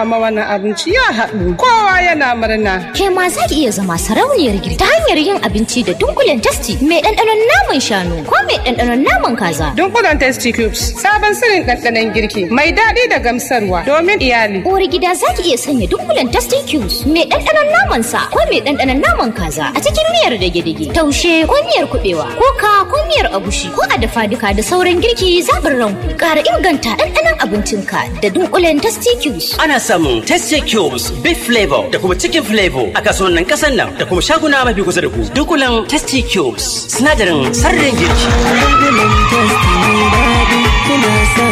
amma wannan abinci ya haɗu. Kowa yana murna. Ke ma za ki iya zama sarauniyar girki ta hanyar yin abinci da dunkulen tasti mai ɗanɗanon naman shanu ko mai ɗanɗanon naman kaza. Dunkulen Tasty Cubes sabon sirrin ɗanɗanon girki mai daɗi da gamsarwa domin iyali. Uwar gida za ki iya sanya dunkulen tasti cubes mai ɗanɗanon naman sa ko mai ɗanɗanon naman kaza a cikin miyar dage-dage, taushe ko miyar kuɓewa ko ka ko miyar agushi ko a dafa duka da sauran girki zaɓin ranku. Ƙara inganta ɗanɗanon abincinka da dunkulen tasti cubes. Ana samun Tasty Cubes, Beef Flavor da kuma Chicken Flavor a kasuwannin kasan nan da kuma shaguna mafi kusa da ku. Dunkulen Tasty Cubes, sinadarin sarrin girki. Dunkulen testi mai daɗi kuna sa